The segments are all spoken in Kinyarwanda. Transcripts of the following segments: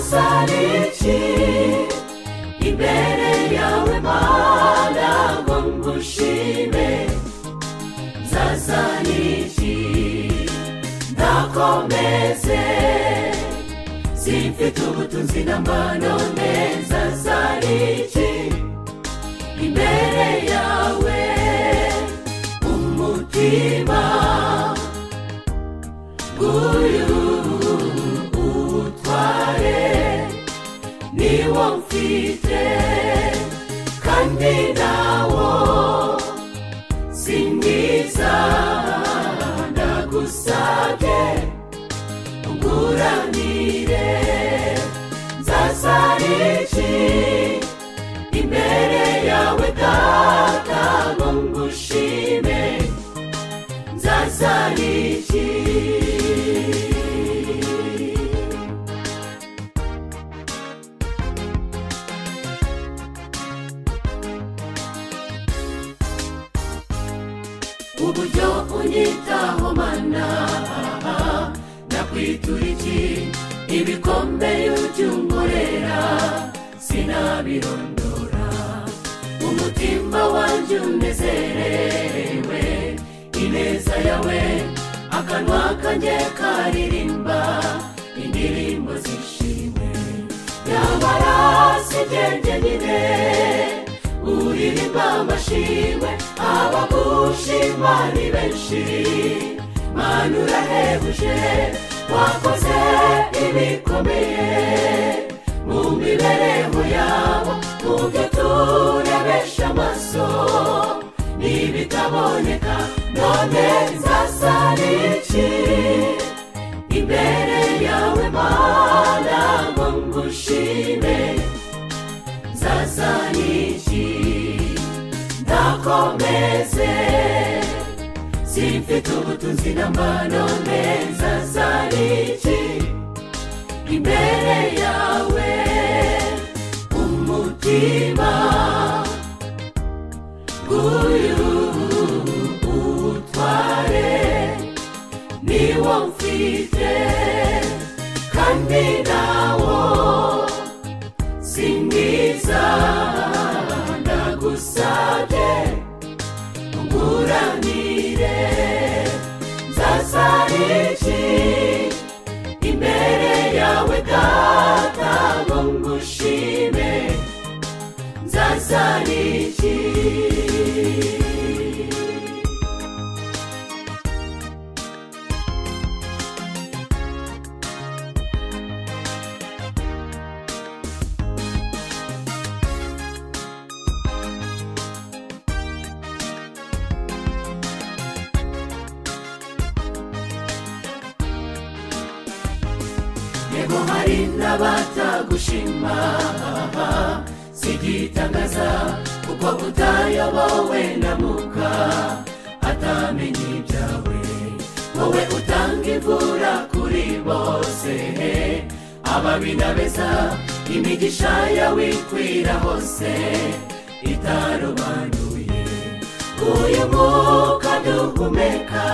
iki imbere yawe mana ngo ngushime nzazana iki ndakomeze simfite ubutunzi n'amanone nzazana iki imbere yawe umutima uyu utware niwo mfite kandi nawo si mwiza ndagusabye unguranire nzasara iki imbere yawe data ngo ngushime nzasara iki uburyo unyitaho mana nakwitura iki ibikombe y'ujya unkorera sinabirondora umutima wanjye unezerewe ineza yawe akanwa kanjye karirimba indirimbo zishimwe nyamara si jye jyenyine uririmba amashimwe abagushima ni benshi mana urahebuje wakoze ibikomeye mu mibereho yabo mu byo turebesha amaso n'ibitaboneka none nzasara iki imbere yawe mana ngo ngushime zazaniki ndakomeze simfite ubutunzi n'amanone zazaniki imbere yawe umutima uyu utware niwo mfite kandi nawo singiza ndagusabye unguranire nzasara iki imbere yawe data ngo ngushime nzasara iki yego hari n'abatagushima sigitangaza kuko utayobowe na muka atamenye ibyawe wowe utanga imvura kuri bose ababi na beza imigisha yawe ikwira hose itarobanuye uyu mwuka duhumeka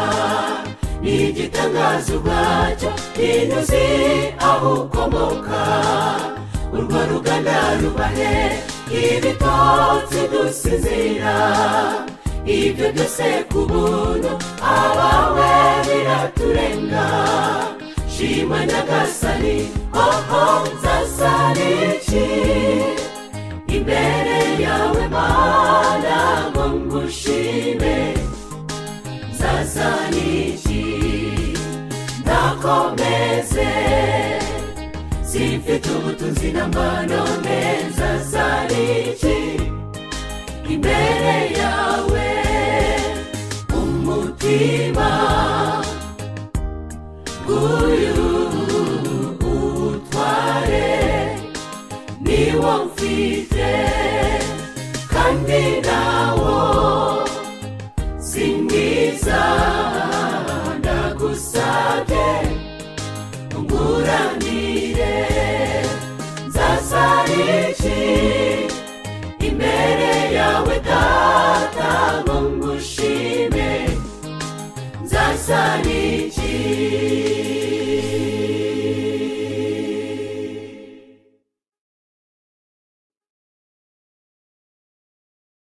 ni igitangaza ubwacyo ntinuzi aho ukomoka urwo ruganda rubahe ibitotsi dusinzira ibyo byose ku buntu abawe biraturenga shima nyagasani oho nzasana iki imbere yawe mana ngo ngushime zazaniki ndakomeze simfite ubutunzi n'amanone zazaniki imbere yawe umutima uyu utware niwo mfite kandi nawo singiza ndagusabye unguranire